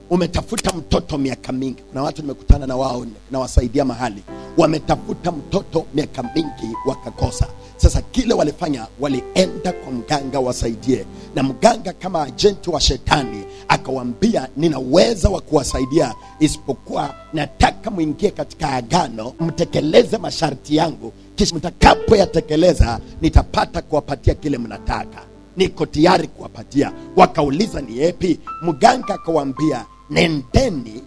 umetafuta mtoto miaka mingi kuna watu nimekutana na wao nawasaidia mahali wametafuta mtoto miaka mingi wakakosa sasa kile walifanya walienda kwa mganga wasaidie na mganga kama ajenti wa shetani akawambia nina uweza wa kuwasaidia isipokuwa nataka mwingie katika agano mtekeleze masharti yangu kisha mtakapoyatekeleza nitapata kuwapatia kile mnataka niko tayari kuwapatia wakauliza ni yepi mganga akawambia nendeni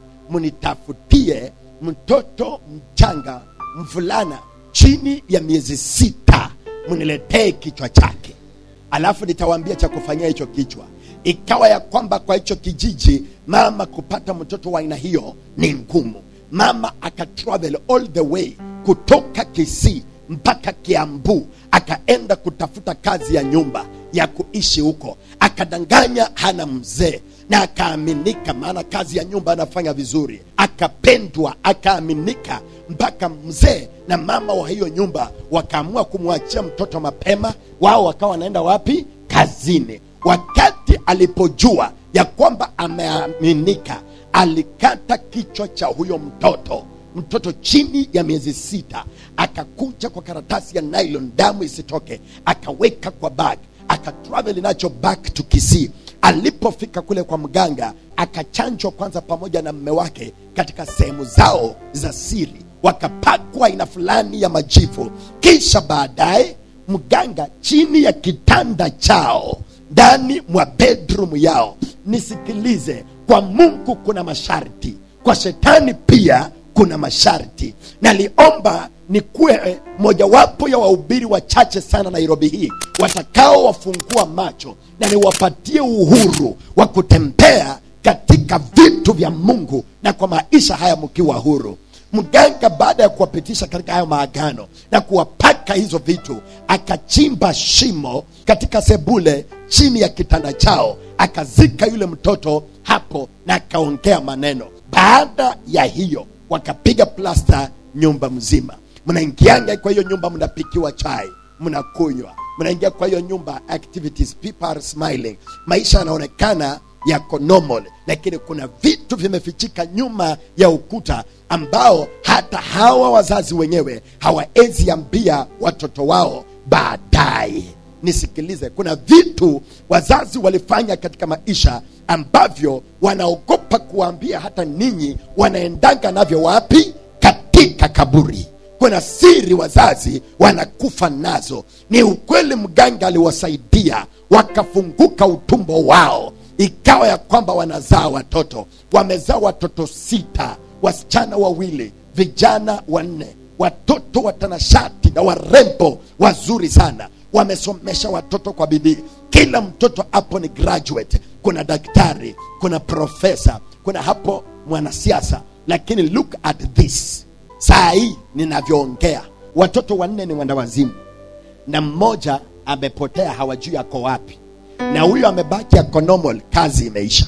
mnitafutie mtoto mchanga mvulana chini ya miezi sita mniletee kichwa chake alafu nitawaambia cha kufanyia hicho kichwa ikawa ya kwamba kwa hicho kijiji mama kupata mtoto wa aina hiyo ni ngumu mama akatravel all the way kutoka kisii mpaka kiambu akaenda kutafuta kazi ya nyumba ya kuishi huko akadanganya hana mzee na akaaminika maana kazi ya nyumba anafanya vizuri akapendwa akaaminika mpaka mzee na mama wa hiyo nyumba wakaamua kumwachia mtoto mapema wao wakawa wanaenda wapi kazini wakati alipojua ya kwamba ameaminika alikata kichwa cha huyo mtoto mtoto chini ya miezi sita akakuja kwa karatasi ya nylon damu isitoke akaweka kwa bag akatravel nacho back to kisii alipofika kule kwa mganga akachanjwa kwanza pamoja na mme wake katika sehemu zao za siri wakapakwa aina fulani ya majifu kisha baadaye mganga chini ya kitanda chao ndani mwa bedroom yao nisikilize kwa mungu kuna masharti kwa shetani pia kuna masharti naliomba nikuwe mojawapo ya wahubiri wachache sana nairobi hii watakaowafungua macho na niwapatie uhuru wa kutembea katika vitu vya mungu na kwa maisha haya mkiwa huru mganga baada ya kuwapitisha katika hayo maagano na kuwapaka hizo vitu akachimba shimo katika sebule chini ya kitanda chao akazika yule mtoto hapo na akaongea maneno baada ya hiyo wakapiga plasta nyumba mzima mnaingianga kwa hiyo nyumba mnapikiwa chai mnakunywa mnaingia kwa hiyo nyumba activities people are smiling maisha yanaonekana yako normal lakini kuna vitu vimefichika nyuma ya ukuta ambao hata hawa wazazi wenyewe hawawezi ambia watoto wao baadaye nisikilize kuna vitu wazazi walifanya katika maisha ambavyo wanaogopa kuwaambia hata ninyi wanaendanga navyo wapi katika kaburi kuna siri wazazi wanakufa nazo ni ukweli mganga aliwasaidia wakafunguka utumbo wao ikawa ya kwamba wanazaa watoto wamezaa watoto sita wasichana wawili vijana wanne watoto watanashati na warembo wazuri sana wamesomesha watoto kwa bidii kila mtoto hapo ni graduate kuna daktari kuna profesa kuna hapo mwanasiasa lakini look at this saa hii ninavyoongea watoto wanne ni wenda wazimu na mmoja amepotea hawajui ako wapi na huyo amebaki ako normal kazi imeisha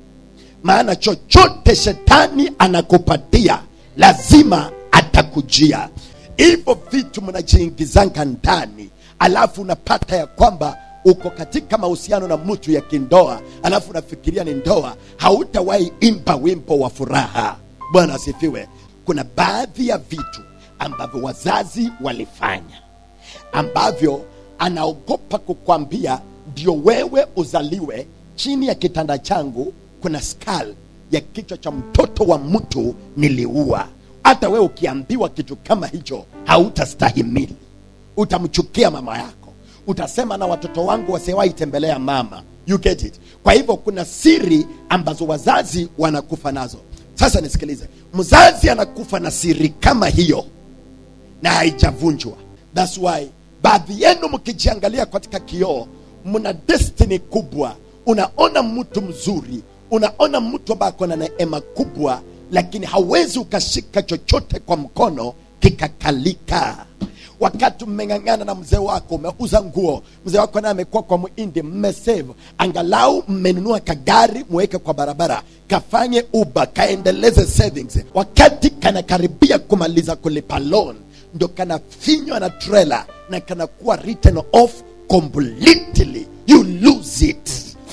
maana chochote shetani anakupatia lazima atakujia hivyo vitu mnajiingizanga ndani alafu unapata ya kwamba uko katika mahusiano na mtu ya kindoa alafu unafikiria ni ndoa hautawahi imba wimbo wa furaha bwana asifiwe kuna baadhi ya vitu ambavyo wazazi walifanya ambavyo anaogopa kukwambia ndio wewe uzaliwe chini ya kitanda changu kuna skal ya kichwa cha mtoto wa mtu niliua hata wewe ukiambiwa kitu kama hicho hautastahimili utamchukia mama yako utasema na watoto wangu wasiwahi tembelea mama you get it kwa hivyo kuna siri ambazo wazazi wanakufa nazo sasa nisikilize mzazi anakufa na siri kama hiyo na haijavunjwa thats why baadhi yenu mkijiangalia katika kioo mna destiny kubwa unaona mtu mzuri unaona mtu ambaye ako na neema kubwa lakini hauwezi ukashika chochote kwa mkono kikakalika wakati mmeng'ang'ana na mzee wako umeuza nguo mzee wako naye amekuwa kwa muindi mmesave angalau mmenunua kagari mweke kwa barabara kafanye uba kaendeleze savings wakati kanakaribia kumaliza kulipa loan ndo kanafinywa na trailer na kanakuwa written off completely you lose it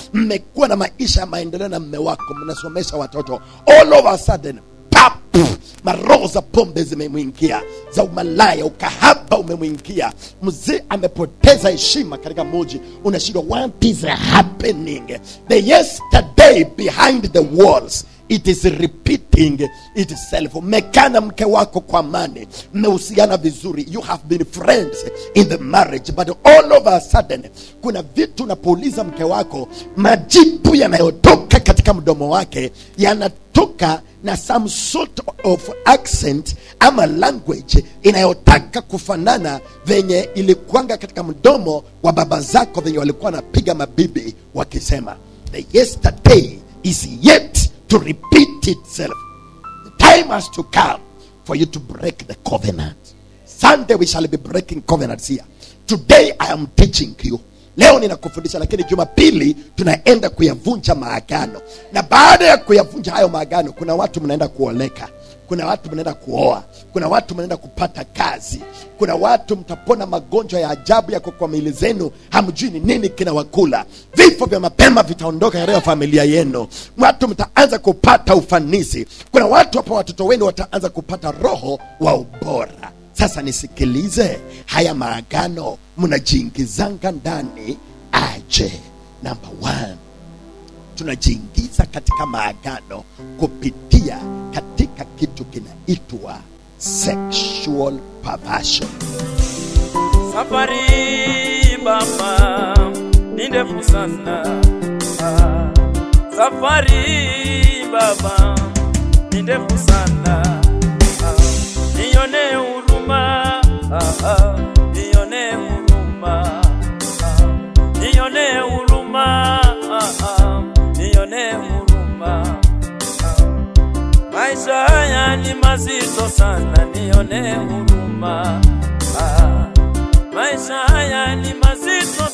mmekuwa na maisha ya maendeleo na mme wako mnasomesha watoto all of a sudden pap maroho za pombe zimemwingia za umalaya ukahaba umemwingia mzee amepoteza heshima katika muji unashindwa what is happening the yesterday behind the walls it is repeating itself mmekana mke wako kwa amani mmehusiana vizuri you have been friends in the marriage but all of a sudden kuna vitu unapouliza mke wako majibu yanayotoka katika mdomo wake yanatoka na some sort of accent ama language inayotaka kufanana venye ilikuanga katika mdomo wa baba zako venye walikuwa wanapiga mabibi wakisema the yesterday is yet to repeat itself the time has to come for you to break the covenant sunday we shall be breaking covenants here today i am teaching you leo ninakufundisha lakini jumapili tunaenda kuyavunja maagano na baada ya kuyavunja hayo maagano kuna watu mnaenda kuoleka kuna watu mnaenda kuoa kuna watu mnaenda kupata kazi kuna watu mtapona magonjwa ya ajabu yako kwa mili zenu hamjui ni nini kinawakula vifo vya mapema vitaondoka katika familia yenu watu mtaanza kupata ufanisi kuna watu hapa watoto wenu wataanza kupata roho wa ubora sasa nisikilize haya maagano mnajiingizanga ndani aje namba one tunajiingiza katika maagano kupitia katika kitu kinaitwa sexual perversion Safari baba ni ndefu sana. Ah, Safari baba ni ndefu sana. Ah, Nione huruma, ah, ah, nione huruma, ah, nione huruma, ah, ah, nione huruma. Ah, Maisha haya ni mazito sana, nione huruma. Ah, maisha haya ni mazito